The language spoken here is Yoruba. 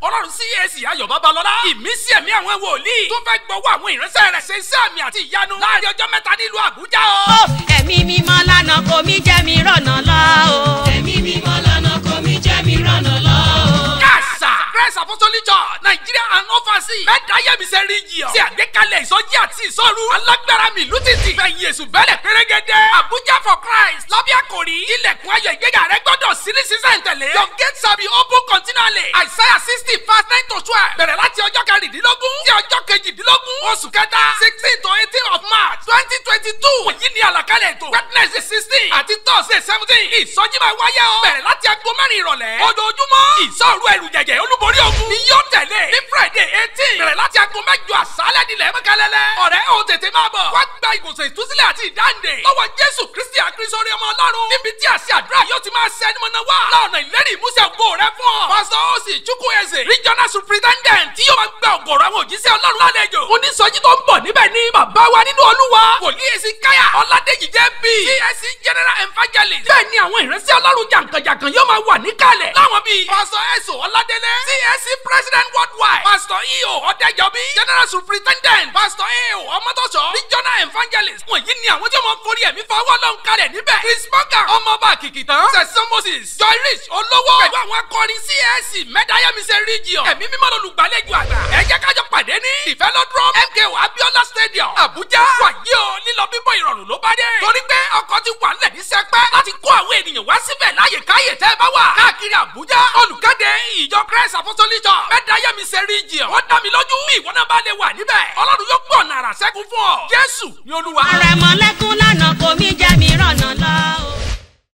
ọlọ́run CAC ayọ̀ babalọ́lá ìmísí ẹ̀mí àwọn wòlíì tó fẹ́ gbọ́wọ́ àwọn ìránṣẹ́ rẹ̀ ṣe iṣẹ́ àmì àti ìyanu láàrin ọjọ́ mẹ́ta nílùú àbújá o. ẹ̀mí mímọ́ lánàá kò mí jẹ́ mi rọ̀nà lọ o. ẹ̀mí mímọ́ lánàá kò mí jẹ́ mi rànà lọ o. kàṣà Christ Apostolic Church Nigeria and overseas mẹ́ta yẹmisẹ́ region ti àgbékalẹ̀ ìsọjí àti ìsọ̀rú alágbára mi ìlú títì fẹ̀yìn èṣù bẹ́lẹ̀ pérégedé Abuja for Christ lábẹ́ àkòrí ilẹ̀kùn ayọ̀ ìgbéga rẹ gbọ́dọ̀ sí ní sísẹ̀ntẹ̀lé your gate shall be open continually Isaiah sixty verse nine to twelve bẹ̀rẹ̀ láti ọjọ́ kẹrìndínlógún sí ọjọ́ kejìdínlógún oṣù kẹta sixteen to eighteen of March twenty twenty two èyí ni àlàkalẹ̀ ètò Wednesday sixteen àti Thursday seventeen ìsọjí máa wáyé o bẹ̀rẹ̀ láti aago mẹ́rin ìrọ̀lẹ́ ojoojúmọ́ ìsọ̀rù ẹ̀rù jẹ̀jẹ̀ olúborí ogun ni yóò tẹ̀lé ní Friday eighteen bẹ̀rẹ̀ láti aago mẹ́jọ àṣálẹ́ nílẹ̀ mẹ́kẹ́lẹ́lẹ́ ọ̀rẹ́ ò tètè máa bọ̀ wá gba ìwòsàn ìtúsílẹ̀ àti ìdáǹdè lọ́wọ́ Jésù Kristi àkírísọ́rí ọmọ Ọlọ́run níbi tí àṣẹ àdúrà yóò ti máa ṣẹ́ ẹni mọ̀nà wá lọ́nà ìlérí ìmúṣẹ ògo rẹ fún ọ. Pásítọ̀ Osi Chukwueze regional superintendent tí yóò máa gba ọ̀gọ̀rọ̀ àwọn òjíṣẹ́ Ọlọ́run lálejò. oníṣọ́jí tó ń bọ̀ níbẹ̀ ní bàbá wa nínú Olúwa wòlíì èsì káyà Ọládèjì jẹ́ bí CSC general evangelist. bẹ́ẹ̀ ni àwọn ìránṣẹ́ Ọlọ́run jàǹkànjàǹkàn yóò máa wà níkàlẹ̀. láwọn bíi Pásítọ̀ Ẹ̀sọ̀ Ọládélé CSC president worldwide Pásítọ̀ E.O. Ọ̀dẹ́jọ́bí general superintendent Pásítọ̀ A.O. Ọmọtọ́sọ regional evangelist. wọ̀nyí ni àwọn tí wọ́n forí ẹ̀mí fọwọ́ lọ́n kalẹ̀ níbẹ̀. Chris Morgan ọmọọba kìkìtàn sẹ̀sán Moses Joy Rich olówó pẹ̀lú àwọn akọrin CAC mẹ́dáyàmísẹ́ region ẹ̀mí mímọ́ lolùgbàlejò àgbà. ẹ jẹ́ kájọ pàdé ní Velodrome MKO Abiola stadium Abuja wàyí o lílọ bíbọ̀ ìrọ̀rùn ló bá dé. torí pé ọkọ̀ ti wà nílẹ̀ ní sẹpẹ́ láti kó àwọn ènìyàn wá síbẹ̀ láyè káyè tẹ́ ẹ bá wà. káàkiri Abuja olùkéde ìjọ Christ Apostolic Church mẹ́dáyàmísẹ́ region ó dá mi lójú bí ìwọ náà bá lè wà níbẹ̀ Ọlọ́run yóò gbọ́ ọ̀nà àrà sẹ́kù fún ọ Jésù ni Olúwa. àrẹ̀mọ́lẹ́kún lánàá kò mí jẹ́ mi rọ̀nà lọ o.